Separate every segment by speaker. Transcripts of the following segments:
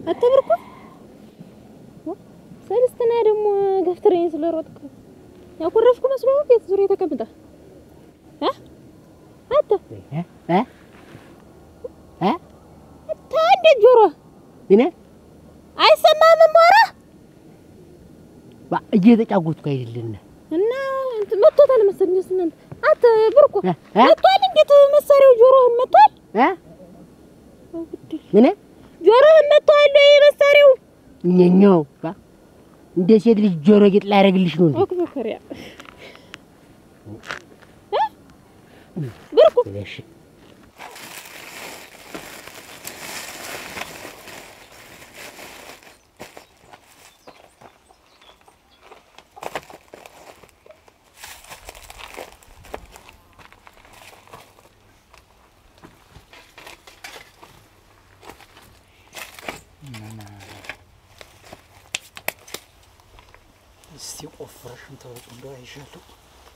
Speaker 1: አተብርኩ ሰልስትና ደግሞ ገፍትረኝ ስለሮጥክ ያኮረፍኩ መስሎ ቤት ዙሪያ ተቀምጣ እ አተ
Speaker 2: እ እ እ
Speaker 1: ታ እንደ ጆሮ
Speaker 2: እኔ
Speaker 1: አይሰማም ማራ
Speaker 2: ባ እየተጫወትኩ አይደለም
Speaker 1: እና እንትን መቶታል መሰለኝ እናንተ አተ ብርኩ
Speaker 2: እ እ
Speaker 1: መቷል። እንዴት መሳሪያው ጆሮህን መቷል?
Speaker 2: እ ምን
Speaker 1: ጆሮህን መቷል ወይ መሳሪያው?
Speaker 2: እኛኛው ባ እንደ ሴት ልጅ ጆሮ ጌጥ ላያደርግልሽ ነው እንዴ?
Speaker 1: ኦክ መከሪያ እ ብርኩ
Speaker 2: ብለሽ
Speaker 3: እስቲ ቆፍረሽን ተወጡ እንደው አይሻለሁ።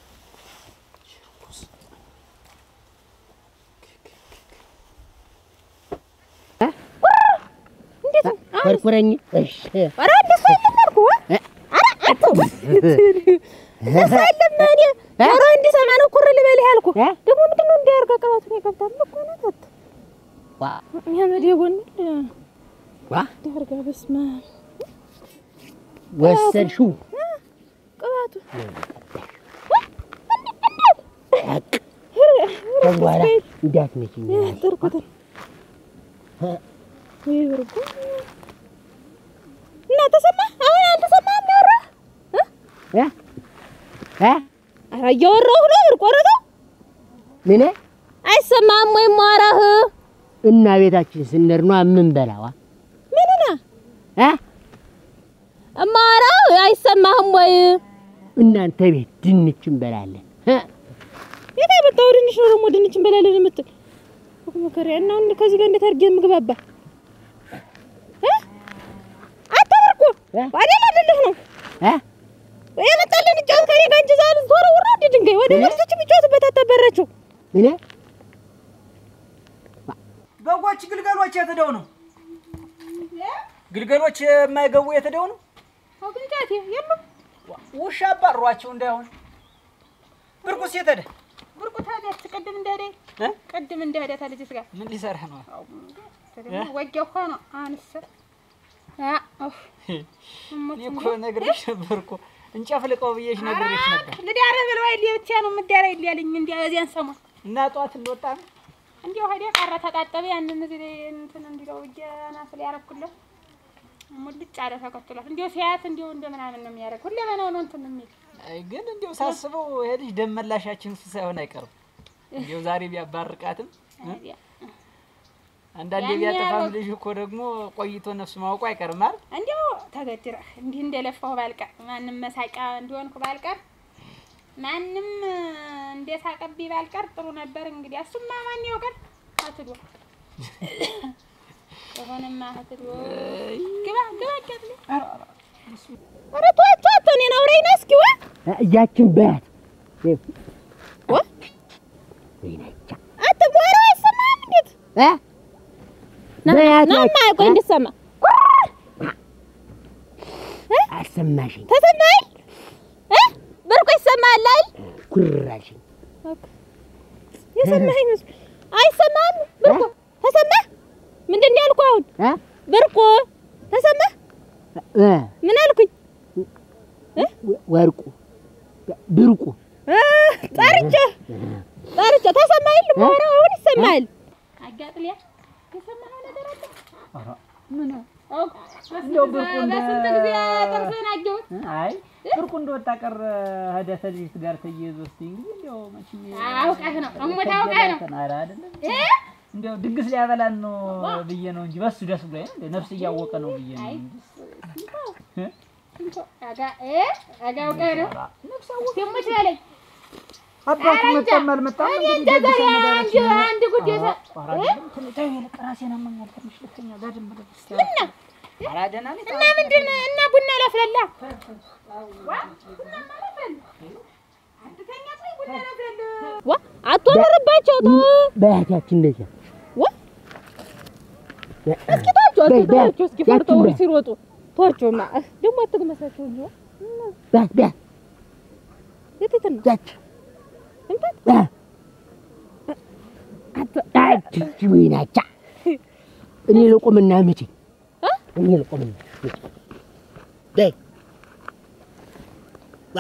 Speaker 1: እንዴት ነው?
Speaker 2: ኮርኩረኝ። እሺ
Speaker 1: ኧረ እንደሱ አይደለም አልኩህ።
Speaker 2: እ?
Speaker 1: ኧረ አትው እንደሱ አይደለም። እኔ ጆሮ እንዲሰማ ነው ኩር ልበልህ ያልኩህ።
Speaker 2: እ?
Speaker 1: ደግሞ ምንድን ነው እንዲያርጋ ቅባቱን የቀብታል እኮ ናት። አት
Speaker 2: ዋ
Speaker 1: ያመድ የጎንል
Speaker 2: ዋ
Speaker 1: እንዲያርጋ በስመ አብ
Speaker 2: ወሰድሽው
Speaker 1: ቅባቱ
Speaker 2: ሀቅ በኋላ እንዳትመጪኝ
Speaker 1: ጥርኩትን
Speaker 2: እ?
Speaker 1: ወይ ብርቁ እና ተሰማ አሁን አልተሰማህም? ያወራህ እ?
Speaker 2: እ እ
Speaker 1: ኧረ እያወራሁ ነው። ብርቆ ነው
Speaker 2: ምን
Speaker 1: አይሰማህም ወይ ማወራህ?
Speaker 2: እና ቤታችን ስንሄድ ነው የምንበላዋ
Speaker 1: ምንና
Speaker 2: እ
Speaker 1: እማወራህ አይሰማህም ወይ?
Speaker 2: እናንተ ቤት ድንች እንበላለን እ
Speaker 1: የት ያመጣኸው ድንች ነው ደግሞ ድንች እንበላለን የምትል ኦክ መከሪያ እና አሁን ከዚህ ጋር እንዴት አድርጌ ምግባባ እ? አታብርኩ
Speaker 2: እ?
Speaker 1: አይደል አይደለህ ነው
Speaker 2: እ
Speaker 1: የመጣልን እጫወት ከኔ ጋር እንጂ ዛሬ ዞረ ውራ እንደ ድንጋይ ወደ
Speaker 2: እ?
Speaker 1: ልጆች የሚጫወቱበት አታበራቸው
Speaker 2: ምን
Speaker 3: በጎች ግልገሎች የትደው ነው? ግልገሎች የማይገቡ የትደው ነው?
Speaker 1: አግኝቻት የለም
Speaker 3: ውሻ አባሯቸው እንዳይሆን። ብርቁስ የተደ
Speaker 1: ብርቁ ታዲያ ቅድም እንደሄደ
Speaker 3: እ?
Speaker 1: ቅድም እንደሄደ ታልጅስ ጋር
Speaker 3: ምን ሊሰራ ነው?
Speaker 1: ወጊያ እኮ ነው አንስ
Speaker 3: እኔ እኮ ነግሬሽ ነበር እኮ እንጨፍልቀው ብዬሽ ነግሬሽ ነበር።
Speaker 1: ልዳረ ብለው አይደል ብቻ ነው የምዳረ ይልኝ እንዲያ በዚያን ሰሞን
Speaker 3: እና ጠዋት እንወጣ ነው
Speaker 1: እንዲያው ሄደ ቀረ ተቃጠበ። ያንን እዚህ ላይ እንትን እንዲለው እየናፍ ሊያረኩለት ሙልጭ አለ ተከትሏት። እንዲያው ሲያት እንዲያው እንደ ምናምን ነው የሚያደርግ ሁሌ በነው ነው እንትን የሚል
Speaker 3: አይ ግን እንዲያው ሳስበው ይሄ ልጅ ደም መላሻችን እሱ ሳይሆን አይቀርም። እንዲያው ዛሬ ቢያባርቃትም እ? አንዳንዴ
Speaker 1: ያን
Speaker 3: ቢያጠፋም
Speaker 1: ያለው-
Speaker 3: ልጅ እኮ ደግሞ ቆይቶ ነፍሱ ማውቁ አይቀርም አይደል?
Speaker 1: እንዲያው ተገድረህ እንዲህ እንደለፋሁ ባልቀር ማንም መሳቂያ እንዲሆንኩ ባልቀር ማንም እንደሳቀብኝ ባልቀር ጥሩ ነበር። እንግዲህ እሱማ ማን ያውቃል? አትዶ የሆነማ አትዶ ግባ ግባ ቄጥሌ ኧረ ተዋት ተዋት እኔን አውራኝ ና እስኪ ዋ
Speaker 2: እያችን በያት
Speaker 1: ዋ
Speaker 2: ወይናቻ
Speaker 1: አትጓራ አይሰማህም እንዴት
Speaker 2: እ በያት
Speaker 1: ናማ ቆይ እንድትሰማ
Speaker 2: አሰማሽኝ
Speaker 1: ተሰማኝ እ ብርቁ ይሰማሃል አይደል
Speaker 2: ኩራሽኝ
Speaker 1: የሰማኸኝ መስሎኝ አይሰማህም ብርቁ ተሰማህ ምንድን ነው ያልኩህ አሁን
Speaker 2: እ
Speaker 1: ብርቁ ተሰማህ
Speaker 2: እ
Speaker 1: ምን አልኩኝ
Speaker 2: ወርቁ ብርቁ
Speaker 1: እ ጠርቼ ጠርቼ ተሰማኸኝ ልማወራው አሁን ይሰማሃል አጋጥሊያ የሰማኸው ነገር አለ
Speaker 3: ምን
Speaker 1: አውቅ
Speaker 3: እንደው ብርቁ እንደ-
Speaker 1: በስንት ጊዜ ጥርስህን አየሁት
Speaker 3: አይ ብርቁ እንደወጣ ቀረ ሄደ ከልጅት ጋር ተያይዞ እስቲ እንግዲህ እንደው መቼም
Speaker 1: አውቀህ ነው እሙት አውቀህ ነው
Speaker 3: ኧረ አይደለም
Speaker 1: እ
Speaker 3: እንደው ድግስ ሊያበላን ነው ብዬ ነው እንጂ በሱ ደስ ብሎኝ እንደ ነፍስ እያወቀ ነው ብዬ ነው እንጂ እ?
Speaker 1: አጋ እ አጋ አውቀህ ነው ደግሞ ትላለኝ
Speaker 3: አባቱ
Speaker 1: ኧረ እንጃ።
Speaker 3: መጣም አልመጣም
Speaker 1: እኔ
Speaker 3: እንግዲህ
Speaker 1: እንጃ
Speaker 3: ደግሰን
Speaker 1: ዛሬ
Speaker 3: መዳራችን
Speaker 1: አንድ-
Speaker 3: ነው።
Speaker 1: አንድ ጉዳይ ሰ-
Speaker 3: ኧረ
Speaker 1: እ?
Speaker 3: አይደለም፣ ትንሽ ተይው፣ ይልቅ ራሴን አሞኛል ትንሽ ልተኛ ጋደም ብለህ እስኪ
Speaker 1: እና
Speaker 3: ኧረ ደህና ነኝ
Speaker 1: እና ምንድን እና ቡና ላፍላላ ዋ ቡናማ ላፍላላ አትተኛም ወይ ቡና ላፍላላ ዋ አትወረርባቸው ተው
Speaker 2: በያታችን እንደዚያ
Speaker 1: ዋ
Speaker 4: እስኪ ተዋቸው፣
Speaker 2: በይ፣ በይ፣
Speaker 4: ተዋቸው እስኪ ፈርተው
Speaker 2: ያችን በይ።
Speaker 4: ሲሮጡ ተዋቸውማ። እህ፣ ደግሞ አትግመሳቸው እንጂ ዋ።
Speaker 2: ዳ ዳ
Speaker 4: የት ነው
Speaker 2: ያች
Speaker 4: እንታት
Speaker 2: ዳ አት አት ወይናቻ እኔ ልቁምና ምቼ
Speaker 4: እ?
Speaker 2: እኔ ልቁምና ምቼ በይ ዋ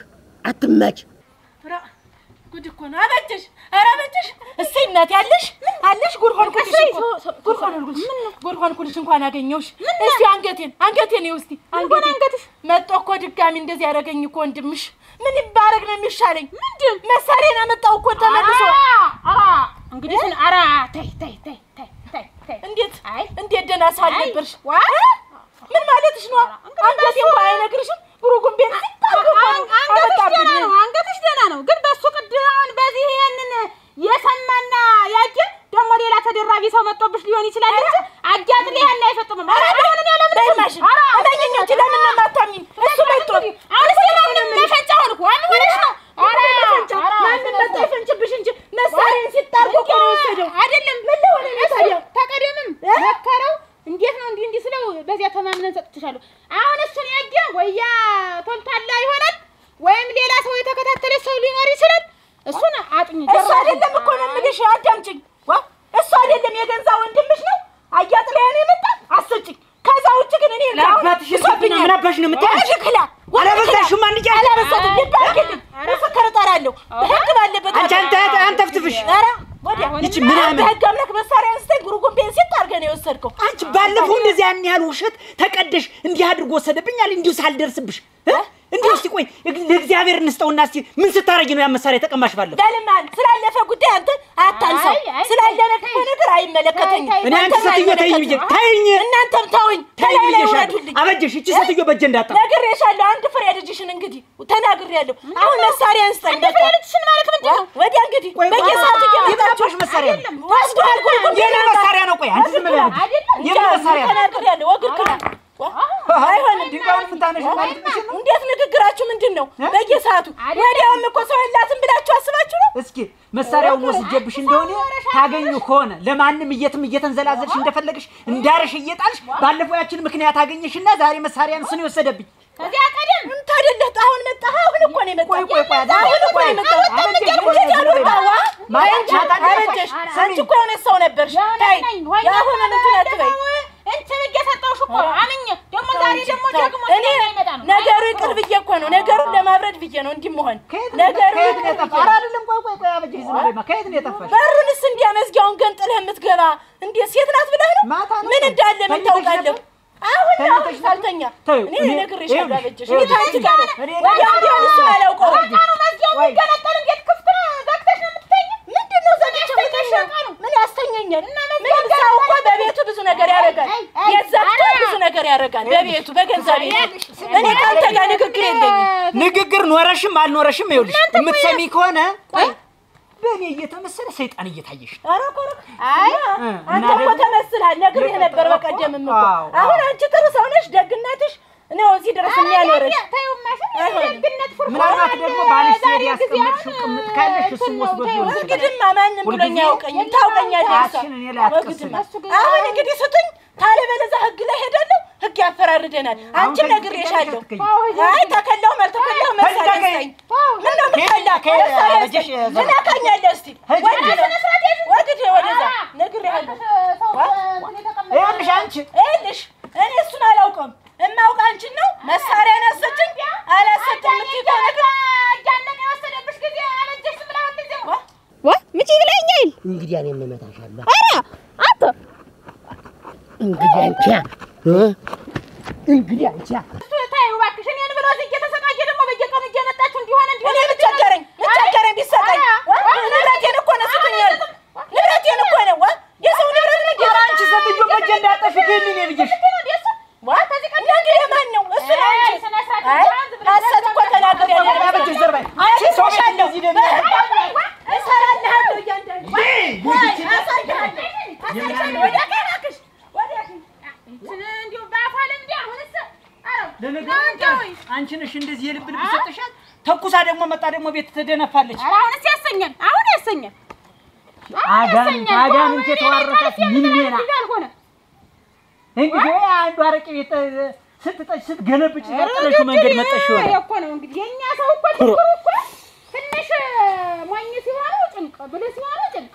Speaker 2: አትመች
Speaker 5: ኧረ ጉድ እኮ ነው። አበጀሽ፣ ኧረ አበጀሽ። እሰይ እናት ያለሽ አለሽ። ጉድ ሆንኩልሽ እኮ ጉድ ሆንኩልሽ። ጉድ ሆንኩልሽ። እንኳን አገኘሁሽ። እስቲ አንገቴን አንገቴን ይኸው እስቲ አንገቴን አንገትሽ መጦ እኮ ድጋሚ እንደዚህ ያደረገኝ እኮ ወንድምሽ። ምን ይባረግ ነው የሚሻለኝ? ምንድን መሳሪያን አመጣው እኮ ተመልሶ።
Speaker 1: እንግዲህ ስን ኧረ ተይ ተይ ተይ ተይ ተይ ተይ
Speaker 5: እንዴት
Speaker 1: አይ
Speaker 5: እንዴት ደህና ሰው አልነበርሽ?
Speaker 1: ዋ
Speaker 5: ምን ማለትሽ ነው? አንገቴ እንኳ አይነግርሽም። ጉሩጉምቤን
Speaker 1: አንገትሽ ደህና ነው፣ አንገትሽ ደህና ነው። ግን በሱ ቅድም አሁን በዚህ ይሄንን የሰማና ያየ ደግሞ ሌላ ተደራቢ ሰው መጥቶብሽ ሊሆን ይችላል እንጂ አጃጥል ይሄን አይፈጥምም። ኧረ አሁን እኔ ለምን
Speaker 5: በይማሽ እመኝኝ እንጂ ለምን ነው የማታምኚኝ? እሱ መጥቶ
Speaker 1: አሁን እስኪ ማንም መፈንጫ ሆንኩ ዋን ሆነሽ ነው? ኧረ ኧረ
Speaker 5: ማንም መጣ ይፈንጭብሽ እንጂ መሳሪያን ሲጣርጎ እኮ ነው የወሰደው።
Speaker 1: አይደለም ምን ለሆነ ነው ታዲያ? ተቀደምም መከረው እንዴት ነው እንዲህ እንዲህ ስለው በዚያ ተማምነን ሰጥቼሻለሁ። አሁን እሱን ያየ ወያ ቶልታላ ይሆናል ወይም ሌላ ሰው የተከታተለ ሰው ሊኖር ይችላል። እሱን አጥኝ
Speaker 5: እሱ አይደለም እኮ ነው የምልሽ። አዳምጪኝ። ዋ እሱ አይደለም የገዛ ወንድምሽ ነው። አያጥለያ ነው የመጣ አስወጪኝ። ከዛ ውጭ ግን እኔ
Speaker 3: ለአባትሽ እርግጥና ምን አባሽ ነው የምታያቸው?
Speaker 5: ክላ
Speaker 3: አላበዛሽም አንድ ጃ
Speaker 5: አላበዛትም። ይባርክልኝ። ምስክር እጠራለሁ። በህግ ባለበት
Speaker 3: አንቺ አንተ አንተፍትፍሽ
Speaker 5: ኧረ ወዲያ
Speaker 3: ይቺ ምናምን
Speaker 5: በህግ አምላክ መሳሪያ አንስተኝ ጉሩጉምቤን ሲጥ አድርገህ ነው የወሰድከው።
Speaker 3: አንቺ ባለፈው እንደዚህ ያን ያህል ውሸት ተቀደሽ እንዲህ አድርጎ ወሰደብኛል። እንዲሁ ሳልደርስብሽ እ? እንዲሁ እስቲ ቆይ ለእግዚአብሔር እንስጠውና እስቲ ምን ስታረጊ ነው ያ መሳሪያ የተቀማሽ? ባለፈው
Speaker 5: በልማል ስላለፈ ጉዳይ አንተ አታንሳው።
Speaker 1: አይ፣ አይ፣
Speaker 5: ስላለፈ ነገር አይመለከተኝም።
Speaker 1: ተይ፣ ተይ፣
Speaker 3: እኔ አንቺ
Speaker 5: አንተም
Speaker 3: ሴትዮ ተይኝ ብዬ
Speaker 5: አይመለከትም።
Speaker 3: ተይኝ
Speaker 5: እናንተም ተውኝ።
Speaker 3: ተይኝ
Speaker 5: ከላይ ላይ
Speaker 3: ብዬሻለሁ።
Speaker 5: ውረዱልኝ።
Speaker 3: አበጀሽ እቺ ሴትዮ በእጄ እንዳጣ
Speaker 5: ነግሬሻለሁ። አንድ ፍሬ ልጅሽን እንግዲህ ተናግሬያለሁ። አሁን መሳሪያ አንስጠኝ።
Speaker 1: አንድ ፍሬ ልጅሽን ማለት ምንድን ነው?
Speaker 5: ወዲያ እንግዲህ
Speaker 3: ቆይ፣ ቆይ፣
Speaker 5: በየሰዓቱ እየመጣችሁ
Speaker 3: የባባሽ መሳሪያ ነው።
Speaker 5: ወስዷል። ጉልጉል
Speaker 3: የኔ መሳሪያ ነው። ቆይ አንቺ ዝም ብለሽ
Speaker 1: አይደለም
Speaker 3: የኔ መሳሪያ ነው።
Speaker 5: ተናግሬያለሁ። ወግርክና
Speaker 3: አይሆንም። ድንጋዩን ፍታነሽ ማለት ምንድን ነው?
Speaker 5: እንዴት ንግግራችሁ ምንድን ነው? በየሰዓቱ
Speaker 1: አይደለም።
Speaker 5: ወዲያውም እኮ ሰው የላትም ብላችሁ አስባችሁ ነው?
Speaker 3: እስኪ መሳሪያውን ወስጄብሽ እንደሆነ ታገኙ ከሆነ ለማንም እየትም እየተንዘላዘልሽ እንደፈለግሽ እንዳርሽ እየጣልሽ ባለፈው ያችን ምክንያት አገኘሽና ዛሬ መሳሪያን ስን የወሰደብኝ
Speaker 1: ከዚያ ቀደም
Speaker 5: ምን ታደለት? አሁን መጣ። አሁን እኮ ነው የመጣ።
Speaker 3: ቆይ ቆይ ቆይ
Speaker 5: አሁን እኮ ነው የመጣ።
Speaker 3: አበጀሽ፣
Speaker 5: እንዴት ያልወጣዋ?
Speaker 3: ማለት ማታ
Speaker 5: አበጀሽ፣ አንቺ እኮ የሆነ ሰው ነበርሽ። ተይ፣ የአሁኑን እንትን አትበይ።
Speaker 1: እንትን እየሰጠሁሽ እኮ ነው አምኜ ደግሞ ዛሬ ደግሞ ደግሞ
Speaker 5: እኔ
Speaker 1: ይመጣ ነው
Speaker 5: ነገሩ ይቅር ብዬ እኮ ነው ነገሩን ለማብረድ ብዬ ነው እንዲህ መሆን
Speaker 3: ከየት
Speaker 5: ነገሩ
Speaker 3: ከየት ነው
Speaker 5: ይቅር
Speaker 3: የጠፋ?
Speaker 5: ብዬ
Speaker 3: ኧረ
Speaker 5: ነው።
Speaker 3: አይደለም። ቆይ ቆይ ቆይ አበጀሽ፣ ዝም በይማ። ከየት ነው የጠፋሽ?
Speaker 5: በሩንስ እንዲያ መዝጊያውን ገንጥለህ የምትገባ እንዴ ሴት ናት ብለህ ነው?
Speaker 3: ማታ ነው
Speaker 5: ምን እንዳለ ምን
Speaker 3: ተኝተሽ
Speaker 5: ታውቃለህ?
Speaker 3: ነበር?
Speaker 5: አሁን ነው አሁን
Speaker 3: ተኝተሽ ነበር?
Speaker 5: ሳልተኛ
Speaker 3: ተይው፣
Speaker 5: እኔ
Speaker 3: እኔ-
Speaker 5: ነግሬሻለሁ።
Speaker 3: ይኸውልሽ፣
Speaker 5: አበጀሽ እኔ
Speaker 3: ይኸውልሽ፣
Speaker 5: ታንቺ ጋር ነው
Speaker 3: እኔ
Speaker 5: ወዲያው ቢሆን እሱን አላውቀውም።
Speaker 1: ቀኑ መዝጊያው
Speaker 3: ወይ።
Speaker 1: የሚገነጠል እንዴት ክፍት ነው ዘግተሽ ነው የምትተኝ
Speaker 5: ምንድን ነው ዘግቼ የምተኛው? ምን ያስተኛኛል? ምን ሰው እኮ በቤቱ ብዙ ነገር ያደርጋል። ቤት ዘግቶ ብዙ ነገር ያደርጋል በቤቱ በገዛ ቤቱ። እኔ ከአንተ ጋር ንግግር የለኝም።
Speaker 3: ንግግር ኖረሽም አልኖረሽም ይኸውልሽ የምትሰሚ ከሆነ በእኔ እየተመሰለ ሰይጣን እየታየሽ ነው።
Speaker 5: ኧረ ቆይ፣
Speaker 1: አይ
Speaker 3: እ፣
Speaker 5: አንተ
Speaker 3: እና
Speaker 5: እኮ
Speaker 3: ደግሞ-
Speaker 5: ተመስልሃል። ነግሬህ ነበር በቀደምም እኮ።
Speaker 3: አዎ፣
Speaker 5: አሁን አንቺ ጥሩ ሰው ነሽ፣ ደግነትሽ ነው እዚህ ድረስ የሚያኖርሽ።
Speaker 1: ደግነት ፉርፉር
Speaker 3: ምናልባት ደግሞ ባልሽ ሲሄድ
Speaker 1: ዛሬ ጊዜ
Speaker 3: ያስቀመጥሽው
Speaker 1: አሁን
Speaker 3: ቅምጥ ካለሽ
Speaker 1: እንትን
Speaker 3: እሱም
Speaker 1: ነው፣
Speaker 3: ወስዶ
Speaker 1: ተይው፣
Speaker 3: ሊሆን ይችላል።
Speaker 5: እንግዲህማ ማንም ብሎኝ
Speaker 3: ሁልጊዜ
Speaker 5: አያውቀኝም። ታውቀኛለሽ። እሷ
Speaker 3: ጣትሽን እኔ ላይ
Speaker 5: ወግድማ።
Speaker 3: አትቀስሪ።
Speaker 5: አሁን እንግዲህ ስጡኝ፣ ካለበለዚያ ህግ ላይ ሄዳለሁ። ህግ ያፈራርደናል። አንቺን
Speaker 3: ከዚህ
Speaker 5: ነግሬሻለሁ።
Speaker 3: ትቀይሪሽ
Speaker 5: አይ ተከላውም አልተከላውም
Speaker 3: ከዚህ
Speaker 5: መሳሪያ
Speaker 3: ተቀይ-
Speaker 5: ስጠኝ። ምን ነው የምትከላ?
Speaker 3: ከዚህ-
Speaker 5: መሳሪያ
Speaker 3: በእጅሽ
Speaker 5: ስጠኝ።
Speaker 3: ዘ-
Speaker 5: ምን አካኛለህ? እስቲ
Speaker 3: ሂጂ።
Speaker 5: ወግድ ነው ወግድ ወደዛ ነግሬሃለሁ።
Speaker 3: ይኸውልሽ አንቺ
Speaker 5: ይኸውልሽ እኔ እሱን አላውቅም። እማውቅ አንቺን ነው። መሳሪያ አሰጭኝ አላሰጭም የምትይው ከሆነ ግን
Speaker 4: ዋ ምጪ ብለኸኛል።
Speaker 2: እንግዲህ እኔ እመታሻለሁ።
Speaker 4: ኧረ አንተ
Speaker 2: እንግዲህ አንቺ እ? እንግዲህ አንቺ
Speaker 5: እኔ ልቸገረኝ ልቸገረኝ ቢሰጠኝ ዋ፣ ንብረቴን እኮ ነው ስጡኝ ያልኩት። ንብረቴን እኮ ነው ዋ፣ የሰው ንብረት ነው እንዴ?
Speaker 3: ኧረ አንቺ ሴትዮ በእጄ እንዳጠፊ ግን እኔ ብዬሽ
Speaker 5: ዋ፣ እንግዲህ የማን ነው እሱ ነው እንጂ። አይ ሐሰት እኮ ተናግሬያለሁ።
Speaker 3: አበጀሽ ዘር በይ። አንቺ ሰው ቤት እንደዚህ ደግሞ
Speaker 5: እሰራልሃለሁ እያንዳንዱ ወይ አሳይሃለሁ አሳይሃለሁ። ወዲያ ቀኝ እባክሽ ወዲያ ቀኝ
Speaker 3: ለነገሩ አንቺ ነሽ እንደዚህ የልብ ልብ ሰጥሻል። ተኩሳ ደግሞ መጣ ደግሞ ቤት ትደነፋለች።
Speaker 1: አሁንስ ያሰኛል አሁን ያሰኛል
Speaker 3: አጋንንት አጋንንት የተዋረሳት ምን ሜና
Speaker 1: አልሆነ
Speaker 3: እንግዲህ ወይ አንዱ አረቄ ቤት እ፣ ስትጠጭ ስትገለብጭ ዘርጥለሽው መንገድ መጠሽ
Speaker 1: ይሄ
Speaker 3: ይሆናል።
Speaker 1: እኮ ነው እንግዲህ የእኛ ሰው እኮ ችግሩ እኮ ትንሽ ሞኝ ሲሆነው ጭንቅ ብልህ ሲሆነው ጭንቅ።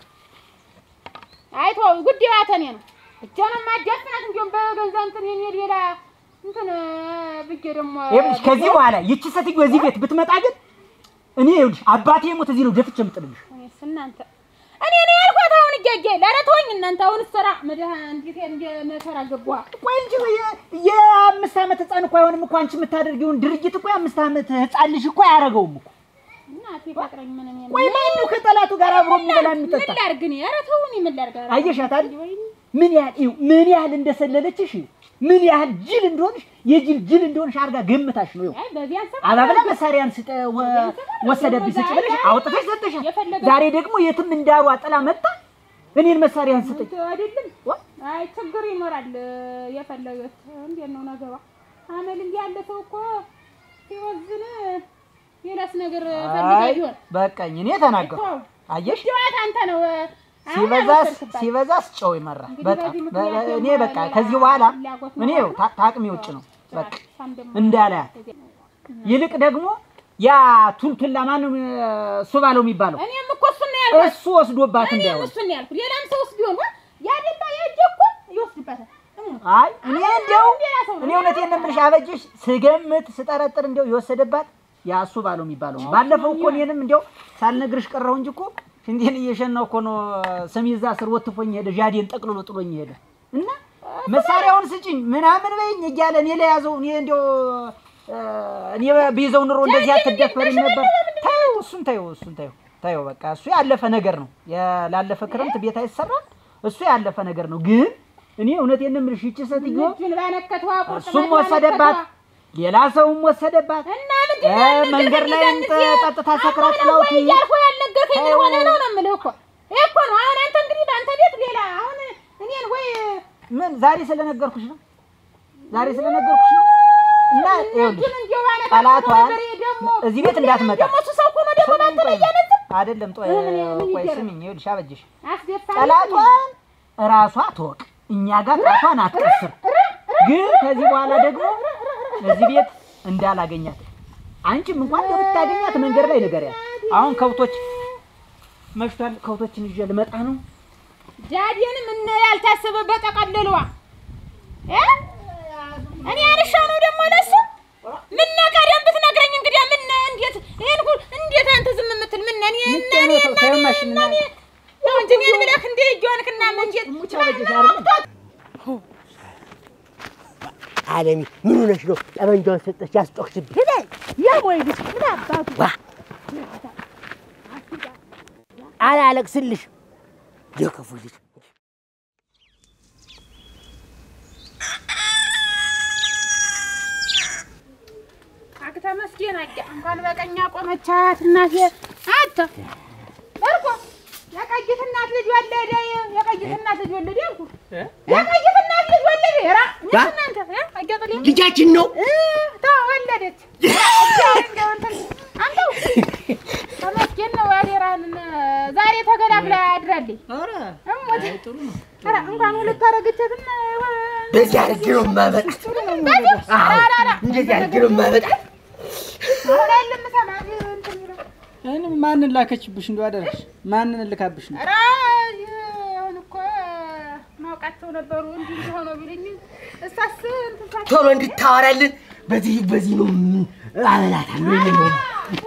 Speaker 1: አይቶ ጉዳዩ አተኔ ነው። እጇንም ማዳፍናት እንዲሁም በገንዛ እንትን የኔ ሌላ እንትን ብዬ ደግሞ
Speaker 3: ይኸውልሽ ከዚህ በኋላ ይቺ ሴትዮ እዚህ ቤት ብትመጣ ግን እኔ ይኸውልሽ አባቴ የሞት እዚህ ነው ደፍቼ የምጥልልሽ።
Speaker 1: እኔስ እናንተ እኔ ነው ያልኳት። አሁን እጃጄ ኧረ ተወኝ እናንተ አሁን ስራ መድሃ እንዴት እንደ መከራ ገባ
Speaker 3: ቆይ እንጂ የ- የአምስት ዓመት ህፃን እኮ አይሆንም እኮ አንቺ የምታደርጊውን ድርጊት እኮ የአምስት ዓመት ህፃን ልጅ እኮ አያደርገውም እኮ።
Speaker 1: እናቴ ፈቅረኝ ምንም የለም።
Speaker 3: ቆይ ማን ነው ከጠላቱ ጋር አብሮ የሚበላ
Speaker 1: ምን
Speaker 3: የሚጠጣ?
Speaker 1: ላድርግ እኔ? ኧረ ተው እኔ ምን ላድርግ? ኧረ
Speaker 3: አየሻት አይደል?
Speaker 1: ወይኔ
Speaker 3: ምን ያህል ይኸው ምን ያህል እንደሰለለችሽ ይኸው ምን ያህል ጅል እንደሆንሽ የጅል ጅል እንደሆንሽ አድርጋ ገምታሽ ነው። ይኸው
Speaker 1: አይ በዚያን ሰዓት
Speaker 3: አባብላ መሳሪያን ስጠ ወ- ወሰደብኝ ስጭ ብለሽ አውጥተሽ ሰጠሻት። ዛሬ ደግሞ የትም እንዳሩ ጥላ መጣ እኔን መሳሪያን ስጠኝ።
Speaker 1: አይደለም አይ ችግር ይኖራል። የፈለገት እንዴት ነው ነገሯ? አመል እንዲህ ያለ ሰው እኮ ሲወዝን ሌላስ ነገር ፈልጋ
Speaker 3: አይ
Speaker 1: ቢሆን
Speaker 3: በቃኝ፣ እኔ ተናገርኩ።
Speaker 1: ተው።
Speaker 3: አየሽ
Speaker 1: ጀዋት አንተ ነው አሁን
Speaker 3: ሲበዛስ
Speaker 1: አልወሰድክባት።
Speaker 3: ሲበዛስ ጨው ይመራ።
Speaker 1: እንግዲህ
Speaker 3: በጣም
Speaker 1: በዚህ
Speaker 3: በ-
Speaker 1: ምክንያት
Speaker 3: እኔ
Speaker 1: ደግሞ
Speaker 3: በቃ
Speaker 1: ሌላ
Speaker 3: ከዚህ በኋላ
Speaker 1: ፍላጎት
Speaker 3: እኔ
Speaker 1: ነው።
Speaker 3: ይኸው ታ- ታቅሜ ውጭ ነው በቃ
Speaker 1: እሷም ደግሞ
Speaker 3: እንዳላያት ይልቅ ደግሞ ያ ቱልቱላ ማነው እሱ ባለው የሚባለው
Speaker 1: እኔም እኮ እሱን ነው ያልኩት።
Speaker 3: እሱ ወስዶባት
Speaker 1: እኔም
Speaker 3: እንዳይሆን
Speaker 1: እሱን ነው ያልኩት። ሌላም ሰውስ ቢሆን ዋ ያደባ ያጀ እኮ ይወስድበታል።
Speaker 3: አይ እኔ እንደው
Speaker 1: ሌላ ሰው ነው።
Speaker 3: እኔ እውነቴን ነው የምልሽ አበጀሽ ስገምት ስጠረጥር እንደው የወሰደባት ያ እሱ ባለው የሚባለው ነው። ባለፈው እኮ እኔንም እንደው ሳልነግርሽ ቀረሁ እንጂ እኮ ሽንቴን እየሸናሁ እኮ ነው ሰሚዛ ስር ወትፎኝ ሄደ። ዣዴን ጠቅልሎ ጥሎኝ ሄደ እና መሳሪያውን ስጭኝ ምናምን በይኝ እያለ እኔ ለያዘው እኔ እንደው እ፣ እኔ ቢይዘው ኑሮ እንደዚህ አትደፈሪም ነበር። ታየው እሱን ታየው እሱን ታየው ታየው በቃ እሱ ያለፈ ነገር ነው። ያላለፈ ክረምት ቤት አይሰራም። እሱ ያለፈ ነገር ነው። ግን እኔ እውነቴን ነው የምልሽ ይቺ ሴትዮ
Speaker 1: እጁን ባነከተዋ ቁርጥ
Speaker 3: እሱም
Speaker 1: ባነከተዋ።
Speaker 3: ወሰደባት፣ ሌላ ሰውም ወሰደባት።
Speaker 1: እና ምንድን ነው
Speaker 3: እ
Speaker 1: ያልነገርከኝ?
Speaker 3: መንገድ ላይ
Speaker 1: የዛን ጊዜ
Speaker 3: ጠጥታ ሰክራ
Speaker 1: አሁን
Speaker 3: ጥላው
Speaker 1: ወይ እያልኩ ያልነገርከኝ ምን ሆነህ ነው ነው የምልህ እኮ ይሄ እኮ ነው። አሁን አንተ እንግዲህ በአንተ ቤት ሌላ አሁን እኔን ወይ
Speaker 3: ምን ዛሬ ስለነገርኩሽ ነው ዛሬ ስለነገርኩሽ ነው። እና ይኸውልሽ
Speaker 1: እጁን እንዲያው ባነከተው
Speaker 3: ጠላቷን
Speaker 1: ነገር ደግሞ
Speaker 3: እዚህ ቤት እንዳትመጣ
Speaker 1: ደግሞ እሱ ሰው እኮ ነው ደግሞ በአንተ ላይ እያነዛ
Speaker 3: አይደለም ጦ-
Speaker 1: ምን- ምን
Speaker 3: ቆይ
Speaker 1: ይደረግ?
Speaker 3: ስሚኝ፣ ይኸውልሽ አበጀሽ
Speaker 1: አስደፋሪ
Speaker 3: ጠላቷን እራሷ ትወቅ፣ እኛ ጋር ጣቷን አትቀስር። ግን ከዚህ በኋላ ደግሞ እዚህ ቤት እንዳላገኛት አንቺም እንኳን እንደምታገኛት መንገድ ላይ ንገሪያት። አሁን ከብቶች መሽቷል፣ ከብቶችን ይዤ ልመጣ ነው።
Speaker 1: ጃዴንም እነ ያልታሰበ በጠቀለለዋ እ እኔ አንሻው ነው ደግሞ ለሱ ምን ቀደም ብትነግረኝ እንግዲህ ምን እንዴት ይሄን ሁሉ እንዴት አንተ ዝም የምትል ምን እኔ እና እኔ እና እኔ
Speaker 3: ተይማሽና
Speaker 1: እና እኔ ተው እንጂ እኔን ብለህ እንደ እየሆንክና ምን እንዴት
Speaker 3: ሙቻ በጀሽ አይደል?
Speaker 2: አለሚ ምን ሆነሽ ነው ጠመንጃውን ሰጠች ያስጦክስብኝ?
Speaker 1: የሞይ ልጅ ምን አባቱ
Speaker 2: ዋ አላለቅስልሽ የክፉ ልጅ
Speaker 1: አክተ መስጌን አያ እንኳን በቀኛ ቆመቻት እናቴ አተ እርኮ የቀይት እናት ልጅ ወለደ የቀይት እናት ልጅ ወለደ አልኩ የቀይት እናት ልጅ ወለደ ራ
Speaker 2: ዋ!
Speaker 1: እናንተ እ አያጠሌ
Speaker 2: ልጃችን ነው
Speaker 1: እ ታ ወለደች እንደው እንትን አንተው ተመስገን ነው አዴራህን ዛሬ ተገላግላ አድራለች
Speaker 3: ኧረ
Speaker 1: እሞት ኧረ እንኳን ሁለት አረገቻትም
Speaker 2: በዚህ አድርጌ ነው የማመጣት። እንደዚህ አድርጌ ነው የማመጣት።
Speaker 1: አሁን አይደለም ሰማት እንትን ይለው
Speaker 3: እኔ ማንን ላከችብሽ? እንደው አደረሽ ማንን ልካብሽ ነው?
Speaker 1: ኧረ አሁን እኮ ማውቃቸው ነበሩ እንዲህ እንዲህ ሆኖ ቢለኝ እሳስ እንትን ሳት
Speaker 2: ቶሎ እንድታወራልን በዚህ በዚህ ነው አበላታለሁ። ይሄን ነው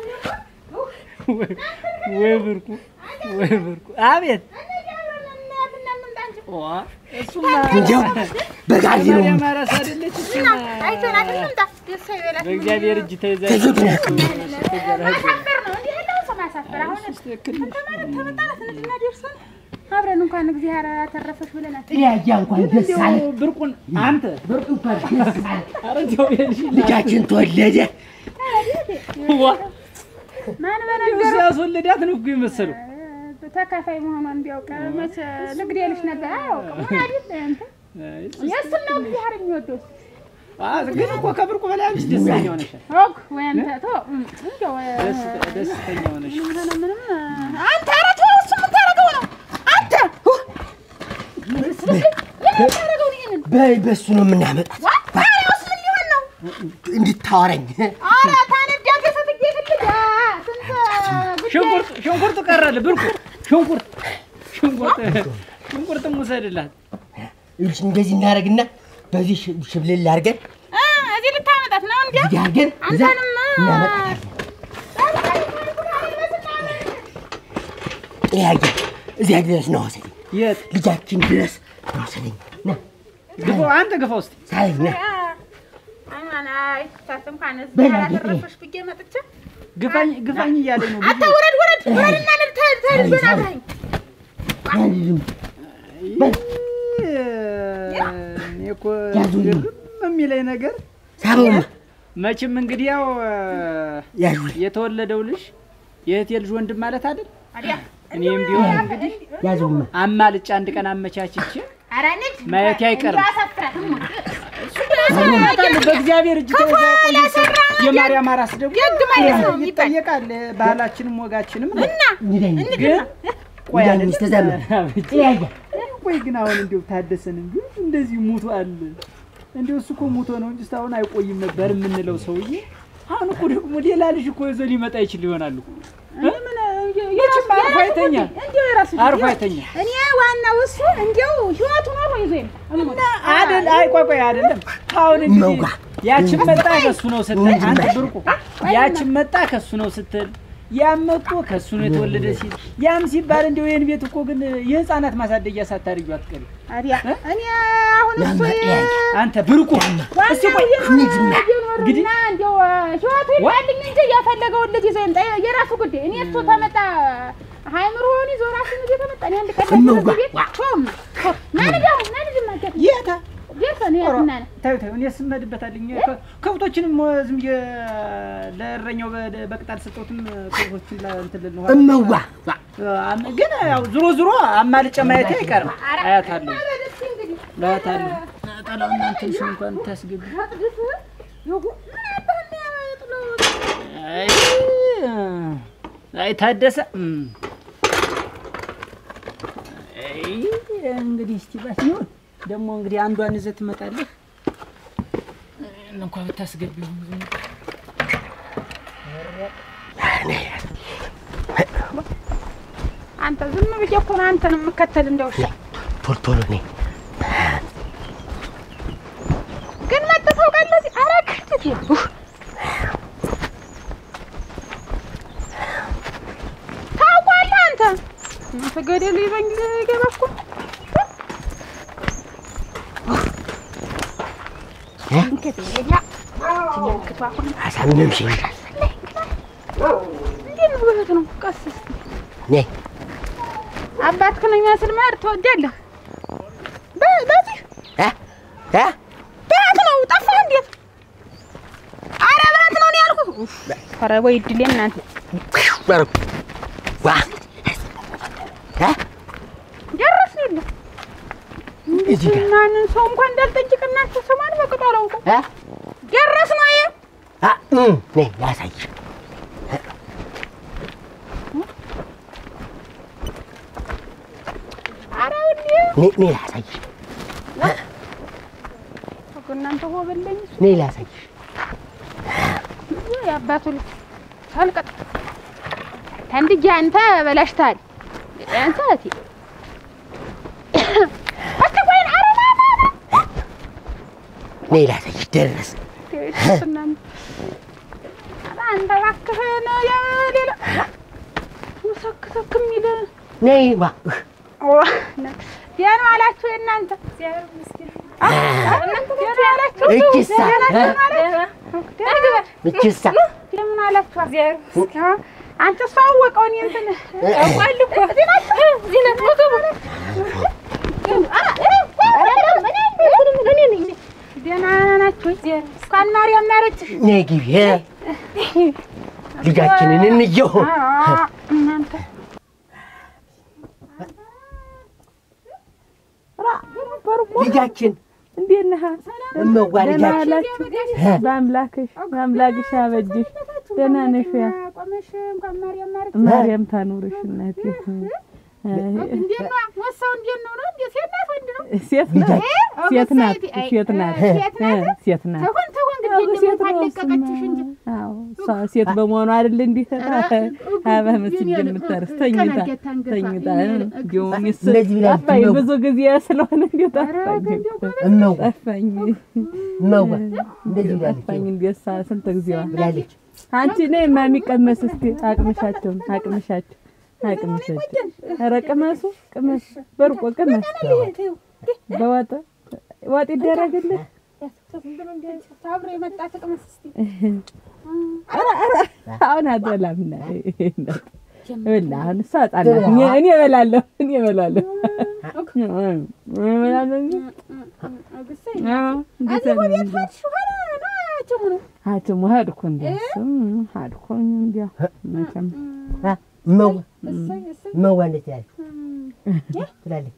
Speaker 3: ወይ ብርቁ ወይ ብርቁ! አቤት ዋ እሱማ
Speaker 2: እንዲያው በጋዜ ነው
Speaker 3: ማርያም አይደለች እሱማ
Speaker 1: አይተናት እንምጣ ደስ አይበላት
Speaker 3: በእግዚአብሔር እጅ ተይዛ
Speaker 2: ተይዞት ነው
Speaker 1: ማሳፈር ነው እንዲህ ያለው ሰው ማሳፈር አሁን አንተ ማለት ተመጣላት እንድና ደርሰን አብረን እንኳን እግዚአብሔር አተረፈሽ ብለናል
Speaker 2: ጥያቄ እንኳን ደስ አለ።
Speaker 3: ብርቁን አንተ
Speaker 2: ብርቅ እንኳን ደስ አለ።
Speaker 3: ኧረ እንደው ይልሽ
Speaker 2: ልጃችን ተወለደ።
Speaker 3: ዋ
Speaker 1: ማን
Speaker 3: እሱ
Speaker 1: በነገሩ
Speaker 3: ያስወለዳት ነው እኮ የመሰለው
Speaker 1: ተካፋይ መሆኗን ቢያውቅ መቼ ልግደልሽ ነበር አያውቅም ምን አይደል እንትን የእሱን ነው እግዚአብሔር የሚወደው
Speaker 3: አ ግን እኮ ከብርቁ በላይ አንቺ ደስተኛ ሆነሻል።
Speaker 1: ኦክ ወይ አንተ ተው እንደው
Speaker 3: ደስ- ደስተኛ ሆነሽ
Speaker 1: ምንም ምንም አንተ ኧረ ተው እሱ የምታደርገው ነው አንተ ምን የምታደርገው ነው ይሄንን
Speaker 2: በይ በሱ ነው የምናመጣት
Speaker 1: ታዲያውስ ምን ሊሆን ነው?
Speaker 2: እንድታወራኝ
Speaker 1: ኧረ ታነዳገ ስትጌ ትልቅ ስንት ጉዳይ
Speaker 3: ሽንኩርት ሽንኩርት ቀረል ብርቁ ሽንኩርት ሽንኩርት ሽንኩርትም ውሰድላት።
Speaker 2: ይኸውልሽ እንደዚህ እናደርግና በዚህ ሽ- ሽብልል አድርገን
Speaker 1: እ፣ እዚህ ልታመጣት ነው እንዴ?
Speaker 2: እዚህ አድርገን እዛ
Speaker 1: አንተንም
Speaker 2: እናመጣታለን። ጥያቄ እዚያ ድረስ ነው ወሰደኝ፣
Speaker 3: የት
Speaker 2: ልጃችን ድረስ ነው ወሰደኝ። ና
Speaker 3: ግፋው፣ አንተ ግፋው እስኪ
Speaker 2: ሳይ ና
Speaker 1: አይ እሳት እንኳን እዚህ
Speaker 2: በላ
Speaker 1: አላደረሰሽ ብዬ መጥቼ
Speaker 3: ግፋኝ ግፋኝ እያለ ነው።
Speaker 1: አንተ ውረድ ውረድ ውረድና ልታይ ታይ በናትህ
Speaker 2: አንድም
Speaker 3: እኔ እኮ
Speaker 2: ያዙኝ።
Speaker 3: ግርም የሚለኝ ነገር
Speaker 2: ሳበውማ
Speaker 3: መቼም እንግዲህ ያው
Speaker 2: ያዙ
Speaker 3: የተወለደው ልጅ የእህቴ ልጅ ወንድም ማለት አይደል?
Speaker 1: አዲያ
Speaker 3: እኔም ቢሆን እንግዲህ
Speaker 2: ያዙማ
Speaker 3: አማልጬ አንድ ቀን አመቻችቼ
Speaker 1: ኧረ ንድ
Speaker 3: ማየቴ አይቀርም።
Speaker 1: እንደው አሳፍራትም
Speaker 3: እመጣለሁ። በእግዚአብሔር እጅ ተይዞ የቆየ ሰው የማርያም አራስ ደግሞ
Speaker 1: ደግ ማለት ነው የሚባል
Speaker 3: ይጠየቃል። ባህላችንም ወጋችንም ነው።
Speaker 2: እንግዳኝ
Speaker 3: ግን ቆይ
Speaker 2: እንግዳኝ
Speaker 3: አይደለም።
Speaker 2: ስተዛመ ጥያቄ
Speaker 3: ቆይ ግን አሁን እንዲሁ ታደሰን እንዲሁ እንደዚህ ሙቷል። እንዲሁ እሱ እኮ ሙቶ ነው እንጂ እስካሁን አይቆይም ነበር የምንለው ሰውዬ አሁን እኮ ደግሞ ሌላ ልጅ እኮ ይዞ ሊመጣ ይችል ይሆናል እኮ መቼም አርፎ አይተኛ
Speaker 1: እንዲያው የራሱ
Speaker 3: አርፎ አይተኛ
Speaker 1: እኔ ዋናው እሱ እንዲያው ህይወቱ ኖሮ ይዞ ይል
Speaker 3: አይደል? አይ ቆይ ቆይ አይደለም። አሁን እንግዲህ
Speaker 2: መውጋ።
Speaker 3: ያችን መጣ ከሱ ነው ስትል አንተ ብርቁ ያችን መጣ ከሱ ነው ስትል ያም መጥቶ ከሱ ነው የተወለደ ሲል ያም ሲባል እንዲያው ይሄን ቤት እኮ ግን የህፃናት ማሳደጊያ ሳታደርጊው አትቀሪ።
Speaker 1: አዲያ እኔ አሁን እሱ
Speaker 3: አንተ ብርቁ እስቲ ቆይ
Speaker 1: እንግዲህ እንዲያው ህይወቱ ይባልኝ እንጂ ያፈለገውን ልጅ ይዞ ይምጣ የራሱ ጉዳይ። እኔ እሱ ተመጣ ሃይምሮውን ይዞ ራሱ ልጅ ተመጣ እኔ አንድ ቀን
Speaker 2: እመዋ።
Speaker 1: ቤት ቶም ማን ዳው ማን ዝማገት
Speaker 3: የታ
Speaker 1: ጀርሰን ያትና
Speaker 3: ታዩ ታዩ እኔ ስመድበታለኝ ከብቶችንም ዝም ብዬ ለእረኛው በ- በቅጣል ሰጠሁትም ከብቶችን ላ- እንትን ልንኋ
Speaker 2: እመዋ
Speaker 3: አም- ግን ያው ዞሮ ዞሮ አማልጬ ማየቴ አይቀርም። አያታለሁ አያታለሁ። ጠላው እናንተን ሽን እንኳን ታስገቢ አይ አይ ታደሰ እም። አይ እንግዲህ እስቲ ባስ ይሁን ደግሞ እንግዲህ አንዷን ይዘህ ትመጣለህ። እንኳን ብታስገቢው ዝም
Speaker 1: አንተ ዝም ብዬ እኮ ነው አንተን የምከተል እንደው እሺ
Speaker 2: ቶሎ ቶሎ ነይ
Speaker 1: ግን መጥተህ ታውቃለህ እዚህ? ኧረ ክድት ኡፍ። ታውቋለህ አንተ እናንተ ገደል ይዞኝ ሊገባ እኮ እንከት ይሄዳ ትያንክቱ አሁን
Speaker 2: አሳመምሽኝ
Speaker 1: እንዴት ነው ብለህ ነው ቀስ እስኪ
Speaker 2: ነይ
Speaker 1: አባትህን የሚመስል ማር ትወዳለህ በ- በዚህ
Speaker 2: እ እ
Speaker 1: በት ነው ጠፋህ እንዴት ኧረ በት ነው እኔ ያልኩህ ኡፍ። ኧረ ወይ እድሌ እናንተ
Speaker 2: በርኩ ዋ እ
Speaker 1: ደረስን የለ
Speaker 2: እዚህ ጋር
Speaker 1: ማንን ሰው እንኳን እንዳልጠይቅ እናንተ ስሟን በቅጡ አላውቅም
Speaker 2: እ
Speaker 1: ደረስ ነው ይሄ
Speaker 2: አ እም ነይ ላሳይሽ
Speaker 1: ኧረ ውዴ
Speaker 2: ነይ ነይ ላሳይሽ
Speaker 1: እኮ እናንተ ሆ በለኝ እሱ
Speaker 2: ነይ ላሳይሽ
Speaker 1: የአባቱ ልጅ ሳልቀጥ ተንድጄ አንተ በላሽታል አንተ እቴ አትቆይን ኧረ ና ና ና
Speaker 2: ነይ ላሳይሽ ደረስ
Speaker 1: እናንተ ኧረ አንተ እባክህን የሌላ ሰክ ሰክ የሚል
Speaker 2: ነይ ዋ
Speaker 1: ደህና ዋላችሁ የእናንተ ደህና ዋላችሁ
Speaker 2: እጅሳ እ እጅሳ
Speaker 1: እንደምን አላችሁ? አንተ እሱ አወቀው እኔ እንትን አውቃለሁ እኮ እዚህ ናቸው እዚህ ናቸው ደህና ናችሁ? እንኳን ማርያም ማረችሽ።
Speaker 2: ነይ ግቢ እ ልጃችንን እንየው
Speaker 1: እናንተ
Speaker 2: ልጃችን
Speaker 4: እንዴት ነህ?
Speaker 2: እመዋ
Speaker 4: ደህና
Speaker 2: ልጃችን
Speaker 4: ዋላችሁ?
Speaker 2: እ
Speaker 4: በአምላክሽ በአምላክሽ አበጅሽ። ደህና ነሽ? ያ
Speaker 1: ቆመሽ እንኳን ማርያም ማረችሽ።
Speaker 4: ማርያም ታኑርሽ እናቴ።
Speaker 1: እንዴት ነው ወሳው? እንዴት ነው ነው? እንዴት ሴት ናት ወንድ ነው?
Speaker 4: ሴት ናት ሴት ናት ሴት ናት እ ሴት ናት
Speaker 1: ተሆን ተሆን
Speaker 4: አዎ፣
Speaker 1: ግድ
Speaker 4: ሴት
Speaker 1: የለም
Speaker 4: ነው
Speaker 1: አለቀቀችሽ እንጂ
Speaker 4: እሱማ። አዎ፣ እሷ ሴት በመሆኗ አይደል እንዲህ አበባ መስል የምታርስ ተኝታ ተኝታ እንዲሁ እኔስ
Speaker 2: እንደዚህ ብላ
Speaker 4: ጠፋኝ
Speaker 2: ነው።
Speaker 4: ብዙ ጊዜ ስለሆነ እንዲሁ ጠፋኝ
Speaker 2: እመዋ
Speaker 4: ጠፋኝ
Speaker 2: እመዋ እንደዚህ ብላለች
Speaker 4: ጠፋኝ እንዲሁ እሷ ስንት ጊዜዋ
Speaker 2: ብላለች።
Speaker 4: አንቺ ነይ የሚቀመስ እስቲ አቅምሻቸው አቅምሻቸው አቅምሻቸው ኧረ ቅመሱ ቅመሱ በርቆ ቅመስ በወጥ ወጥ ይደረግልህ
Speaker 1: አብሮ የመጣ ተቅመስ እስቲ
Speaker 4: ኧረ ኧረ አሁን አትበላም እና ብላ አሁን እሷ ሕፃን ናት እኔ እኔ እበላለሁ እኔ እበላለሁ እኔ እበላለሁ እንጂ አዎ እንዴት ነው እንጂ ሐኪሙ ሄድኩ እንዲያውም ሄድኩኝ እንዲያው መቼም
Speaker 2: አ፣ እመዋ እመዋ እንደት ያለች ትላለች።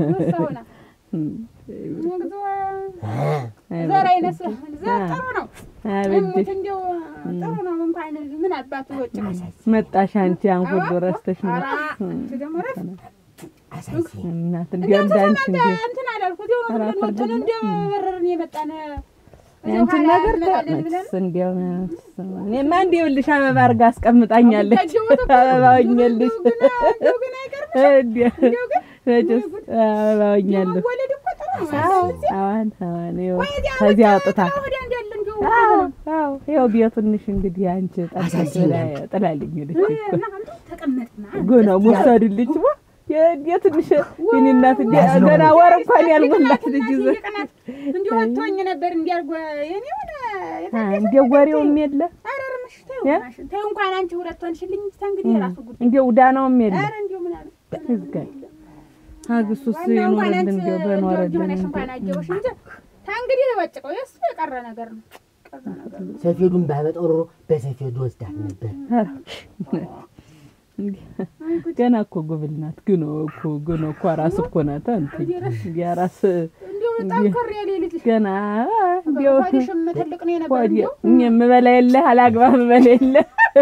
Speaker 1: ዘር አይመስልም። ዘር ጥሩ ነው።
Speaker 4: አበጀሽ
Speaker 1: እንዲያው ጥሩ ነው። እንኳን ምን አባቱ ወጭ
Speaker 4: መጣሽ አንቺ ያን ሁሉ ረስተሽ
Speaker 1: ኧረ
Speaker 4: መጣሽ
Speaker 1: አንቺ ደግሞ ረፍ
Speaker 2: አሳዝኝ
Speaker 4: እናት እንዲያው እንዳንቺ እንዲያው
Speaker 1: እንትን አላልኩት የሆነ
Speaker 4: ኧረ
Speaker 1: ብለን ወጥተን
Speaker 4: አፈርድም።
Speaker 1: እንዲያው በረርን የመጣን
Speaker 4: ያንቺን ነገር ተመስ እንዲያው እኔማ እንዲያው ልሽ አበባ አድርጋ አስቀምጣኛለች አበባ ሆኛለሽ እንዲያው መቼስ አበባ ሆኛለሁ
Speaker 1: ወለድ እኮ ጥሩ ነው።
Speaker 4: አዋን አዋን ይኸው ከዚያ አውጥታ
Speaker 1: ወዲያ እንዳለ እንዲያው
Speaker 4: አዎ አዎ ይኸው ቤቱ ትንሽ እንግዲህ አንቺ ጠንቀቅ ብላ ጥላልኝ ሄደች እኮ
Speaker 1: እና አንተ ተቀመጥና
Speaker 4: ገና ሙሰድልች ዋ የእንዴ ትንሽ የኔ እናት እንዴ ገና ወር እንኳን ያልሞላት ልጅ ይዘ
Speaker 1: እንዲሁ ወጥቶኝ ነበር እንዲያርጎ የኔ ሆነ
Speaker 4: እንዴ ወሬውም የለ
Speaker 1: አረርምሽ ተይው
Speaker 4: ያ?
Speaker 1: ማሽን ተይው እንኳን አንቺ ሁለት ሆንሽልኝ እንግዲህ የራሱ ጉድ
Speaker 4: እንዴ ውዳናውም የለ
Speaker 1: ኧረ እንዲሁ ምን አለ
Speaker 4: ይዝጋል ሀግሱስ
Speaker 1: ዋናው እንኳን
Speaker 4: የኖረልን
Speaker 1: አንቺ
Speaker 4: እንዲያው
Speaker 1: እንዲሁ
Speaker 4: በኖረልን
Speaker 1: ሆነሽ እንኳን አጀበሽ እንጂ ታንግዲህ ወጭቀው የእሱ የቀረ ነገር ነው ቀረ ነገር ነው።
Speaker 2: ሰፌዱን ባመጣው ኖሮ በሰፌዱ ወስዳት ነበር።
Speaker 4: ገና እኮ ጉብል ናት። ግኖ እኮ ግኖ እኮ ራስ እኮ ናት። አንተ እንዲያ ራስ
Speaker 1: እንዲሁ ጠንከር ያለ ልጅ
Speaker 4: ገና እንዲያው
Speaker 1: ሆድሽም ትልቅ ነው የነበር
Speaker 4: ወዲያ
Speaker 1: እንዲሁ
Speaker 4: እኔ የምበላ የለ አላግባብ የምበላ የለ